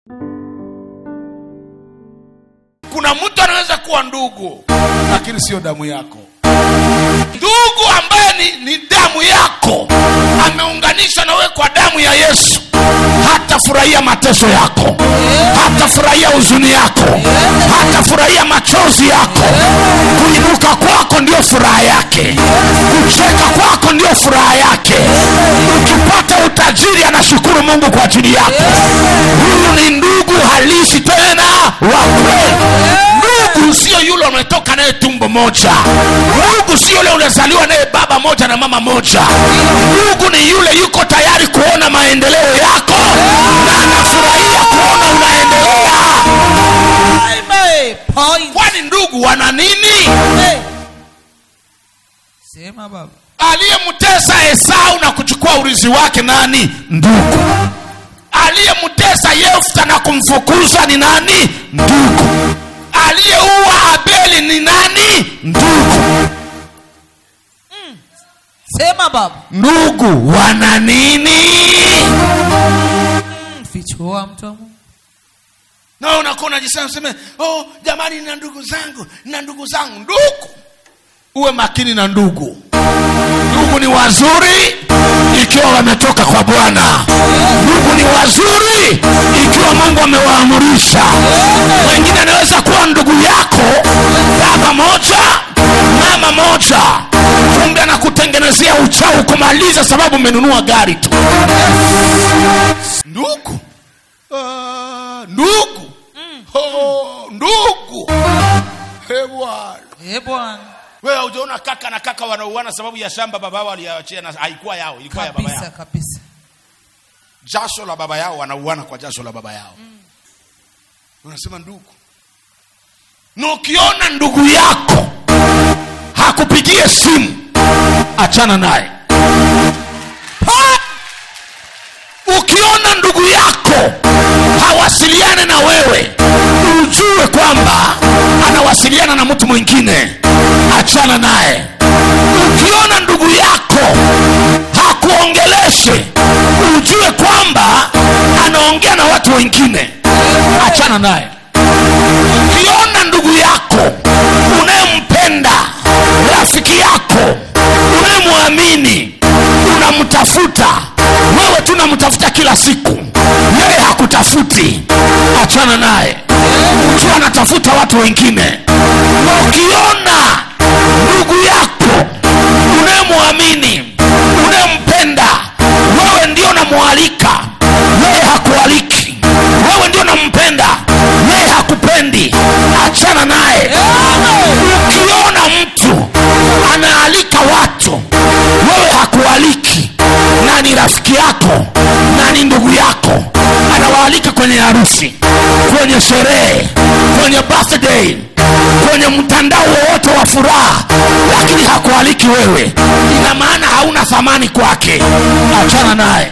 kuna mtu anaweza kuwa ndugu lakini sio damu yako ndugu ambaye ni, ni damu yako ameunganishwa na wewe kwa damu ya yesu hatafurahia mateso yako hatafurahia huzuni yako hatafurahia machozi yako kuinuka kwako ndio furaha yake kucheka kwako ndio furaha yake ukipata utajiri anashukuru mungu kwa ajili yako huyu ni ndugu halisi tena wa kweli ndugu sio yule umetoka naye tumbo moja ndugu sio yule unazaliwa naye baba moja na mama moja ndugu ni yule yuko tayari kuona maendeleo yako na anafurahia kuona unaendelea Amen. Point. kwani ndugu wana nini Hey. Sema baba. aliyemtesa esau na kuchukua urizi wake nani ndugu aliyemtesa yefta na kumfukuza ni nani ndugu aliyeua abeli ni nani ndugu Sema baba. ndugu wana nini Fichua mtu wa Mungu. na unakuwa unajisema useme oh, jamani na ndugu zangu na ndugu zangu ndugu uwe makini na ndugu ndugu ni wazuri ikiwa wametoka kwa bwana ndugu ni wazuri ikiwa mungu amewaamurisha wengine anaweza kuwa ndugu yako baba moja mama moja kumbe anakutengenezea uchau kumaliza sababu umenunua gari tu ndugu Ah, ndugu oh, ndugu He bwana Eh bwana. wewe hujaona kaka na kaka wanauana sababu ya shamba baba yao aliyoachia na haikuwa yao ilikuwa ya baba Kabisa yao kabisa. jasho la baba yao wanauana kwa jasho la baba yao unasema ndugu na ukiona ndugu yako hakupigie simu achana naye Ha! ukiona ndugu yako hawasiliane na wewe ujue kwamba anawasiliana na mtu mwingine achana naye ukiona ndugu yako hakuongeleshe ujue kwamba anaongea na watu wengine achana naye ukiona ndugu yako unayempenda rafiki yako unayemwamini unamtafuta wewe tu unamtafuta kila siku yeye hakutafuti achana naye ukiwa anatafuta watu wengine na ukiona ndugu yako unayemwamini unayempenda wewe ndio namwalika yeye hakualiki wewe ndio nampenda yeye hakupendi achana naye ukiona mtu anaalika watu wewe hakualiki na ni rafiki yako na ni ndugu yako anawaalika kwenye harusi kwenye sherehe kwenye birthday kwenye mtandao wowote wa furaha lakini hakualiki wewe ina maana hauna thamani kwake achana naye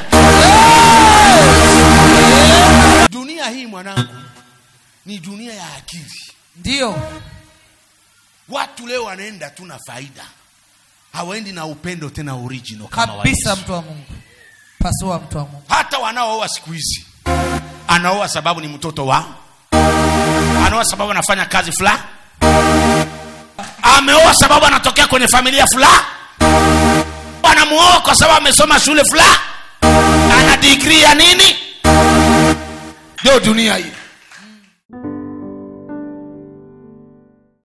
dunia hii mwanangu ni dunia ya akili Ndio. watu leo wanaenda tu na faida hawaendi na upendo tena original kama wa Kabisa Yesu. mtu wa Mungu. Pasua mtu wa Mungu. hata wanaooa siku hizi anaoa sababu ni mtoto wa anaoa sababu anafanya kazi fulani ameoa sababu anatokea kwenye familia fulani anamuoa kwa sababu amesoma shule fulani ana digrii ya nini ndio dunia hii